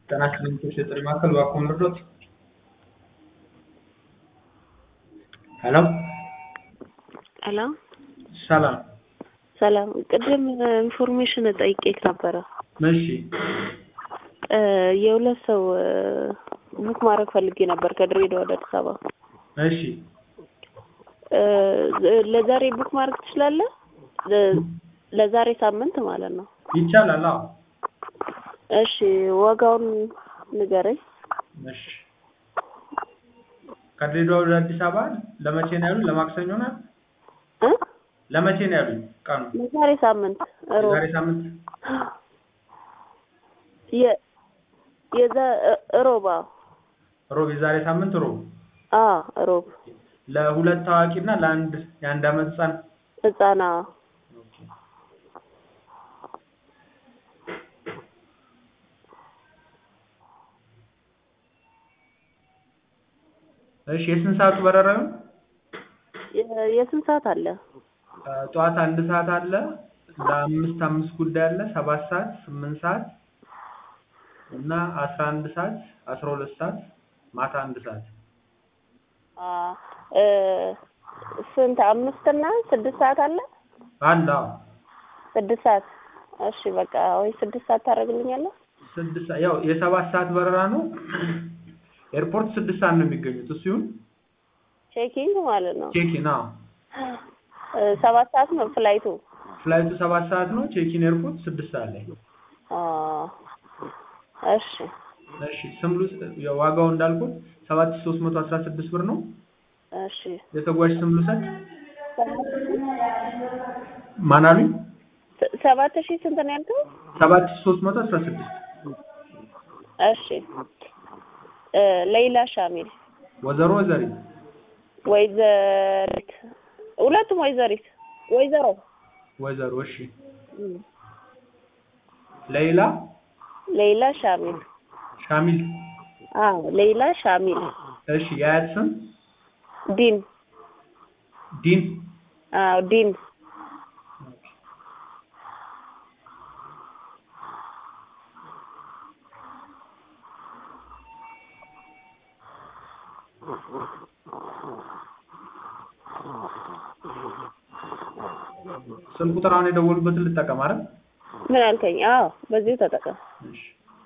ጤና ይስጥልኝ የጥሪ ማዕከል እባክዎ ልርዶት? ሄሎ ሄሎ ሰላም ሰላም ቅድም ኢንፎርሜሽን ጠይቄክ ነበረ። እሺ የሁለት ሰው ቡክ ማድረግ ፈልጌ ነበር ከድሬዳዋ ወደ አዲስ አበባ። እሺ ለዛሬ ቡክ ማድረግ ትችላለህ? ለ- ለዛሬ ሳምንት ማለት ነው። ይቻላል። አዎ እሺ ዋጋውን ንገረኝ። እሺ ከድሬዳዋ ወደ አዲስ አበባ ለመቼ ነው ያሉኝ? ለማክሰኞ ነው? እ ለመቼ ነው ያሉኝ? ቀኑ ለዛሬ ሳምንት ሮብ የዛሬ ሳምንት የ የዛ ሮብ አዎ ሮብ፣ የዛሬ ሳምንት ሮብ አዎ ሮብ ለሁለት ታዋቂ እና ለአንድ የአንድ አመት ህጻን ህጻና እሺ የስንት ሰዓቱ በረራ ነው? የ- የስንት ሰዓት አለ? ጠዋት አንድ ሰዓት አለ፣ ለአምስት አምስት ጉዳይ አለ፣ ሰባት ሰዓት፣ ስምንት ሰዓት እና አስራ አንድ ሰዓት፣ አስራ ሁለት ሰዓት፣ ማታ አንድ ሰዓት። አ እ ስንት አምስት እና ስድስት ሰዓት አለ? አለ አዎ። ስድስት ሰዓት እሺ በቃ ወይ ስድስት ሰዓት ታደርግልኛለህ? ስድስት ሰዓት ያው የሰባት ሰዓት በረራ ነው። ኤርፖርት ስድስት ሰዓት ነው የሚገኙት። እሱ ይሁን ቼኪንግ ማለት ነው። ቼኪን። አዎ እ ሰባት ሰዓት ነው ፍላይቱ። ፍላይቱ ሰባት ሰዓት ነው። ቼኪን ኤርፖርት ስድስት ሰዓት ላይ። አ እሺ እሺ ስምሉ ዋጋው እንዳልኩት ሰባት ሺህ ሦስት መቶ አስራ ስድስት ብር ነው። እሺ የተጓዥ ስም ልውሰድ። ማን አሉኝ? ስ- ሰባት ሺህ ስንት ነው ያልከው? ሰባት ሺህ ሦስት መቶ አስራ ስድስት እሺ እ ሌይላ ሻሚል ወይዘሮ ወይዘሪት ወይዘሪት ሁለቱም ወይዘሪት ወይዘሮ ወይዘሮ እሺ እም፣ ሌይላ ሌይላ ሻሚል ሻሚል አዎ ሌይላ ሻሚል እሺ የአያት ስም ዲን ዲን አዎ ዲን ስልክ ቁጥር አሁን የደወሉበትን ልጠቀም አይደል? ምን አልከኝ? አዎ በዚሁ ተጠቀም። እሺ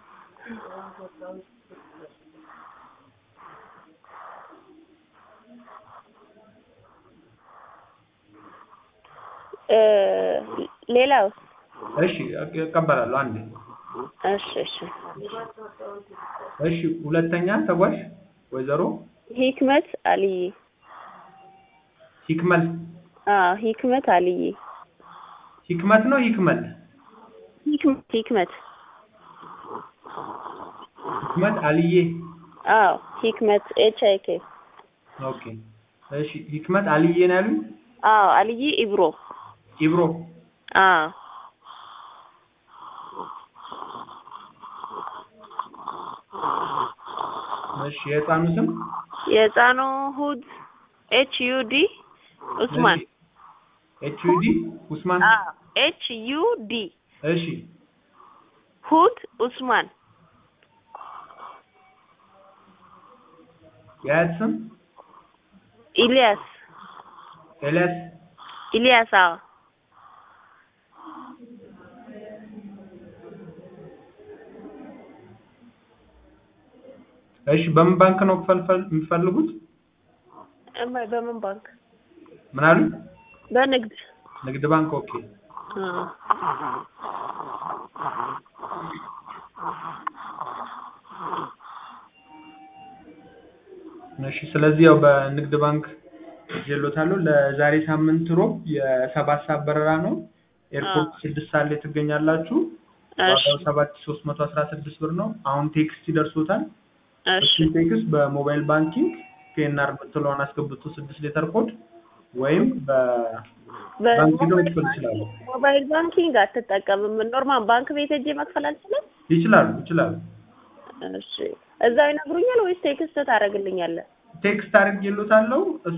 እ ሌላውስ? እሺ እቀበላለሁ። አንዴ እሺ እሺ እሺ ሁለተኛ ተጓዥ ወይዘሮ ሂክመት አልይ ሂክመል አዎ ሂክመት አልይ ሂክመት ነው ሂክመል ሂክመት ሂክመት ሂክመት አልዬ አዎ ሂክመት ኤች አይ ኬ ኦኬ እሺ ሂክመት አልዬ ነው ያሉኝ አዎ አልይ ኢብሮ ኢብሮ አዎ እሺ የህፃኑ ስም የህፃኑ ሁድ ኤች ዩ ዲ ኡስማን ኤች ዩ ዲ ኡስማን አዎ ኤች ዩ ዲ እሺ ሁድ ኡስማን የአያት ስም ኢልያስ ኤልያስ ኢልያስ አዎ እሺ በምን ባንክ ነው ፈልፈል የሚፈልጉት እማ በምን ባንክ? ምን አሉ በንግድ ንግድ ባንክ ኦኬ አዎ እሺ ስለዚህ ያው በንግድ ባንክ ይዤልዎታለሁ ለዛሬ ሳምንት ሮብ የሰባት ሰዓት በረራ ነው ኤርፖርት ስድስት ሰዓት ላይ ትገኛላችሁ እሺ ዋጋው ሰባት ሺህ ሶስት መቶ አስራ ስድስት ብር ነው አሁን ቴክስት ይደርሶታል እሺ እሱን ቴክስት በሞባይል ባንኪንግ ፒኤንአር የምትለውን አስገብቶ ስድስት ሌተር ኮድ ወይም በባንክ ሄደው መክፈል ይችላሉ ሞባይል ባንኪንግ አትጠቀምም? ኖርማል ባንክ ቤት ሄጄ መክፈል አልችልም? ይችላሉ ይችላሉ እሺ እዛው ይነግሩኛል ወይስ ቴክስት ታደርግልኛለህ? ቴክስት አድርጌልዎታለሁ